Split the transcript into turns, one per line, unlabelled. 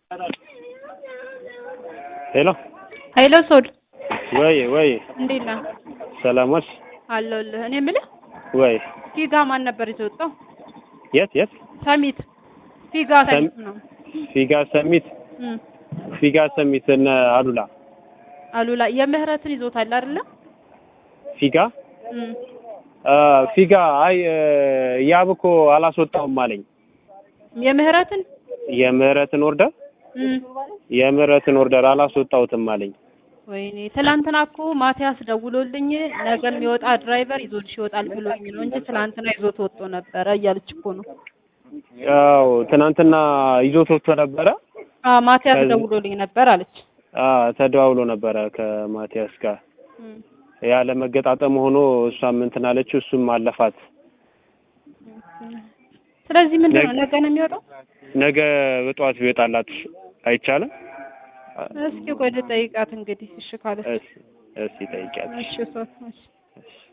ሄሎ
ኃይለ ሶድ
ወይ ወይ
እንዴት ነህ?
ሰላሞች
አለሁልህ። እኔ የምልህ
ወይ
ፊጋ ማን ነበር የተወጣው?
የት የት
ሰሚት ፊጋ ሰሚት ነው።
ፊጋ ሰሚት
እም
ፊጋ ሰሚት እነ አሉላ
አሉላ የምህረትን ይዞታል አይደለ?
ፊጋ
እም
አ ፊጋ አይ ያብ እኮ አላስወጣውም አለኝ
የምህረትን
የምህረትን ኦርደር
እም
የምህረትን ኦርደር አላስወጣውትም አለኝ
ወይኔ ትላንትና እኮ ማቲያስ ደውሎልኝ ነገ የሚወጣ ድራይቨር ይዞልሽ ይወጣል ብሎኝ ነው እንጂ ትላንትና ይዞት ወጥቶ ነበረ እያለች እኮ ነው።
ያው ትናንትና ይዞት ወጥቶ ነበረ
አ ማቲያስ
ከዚህ-
ደውሎልኝ ነበር አለች።
አ ተደዋውሎ ነበረ ከማቲያስ ጋር
እም
ያለ መገጣጠም ሆኖ እሷም እንትን አለችው እሱም አለፋት
ስለዚህ ምንድን ነው
ነገ-
ነገ ነው የሚወጣው?
ነገ በጠዋት ቢወጣላት አይቻልም
እስኪ ቆይ ልጠይቃት እንግዲህ እሺ ካለች
እሺ እሺ ጠይቂያት
እሺ እሷ እሺ
እሺ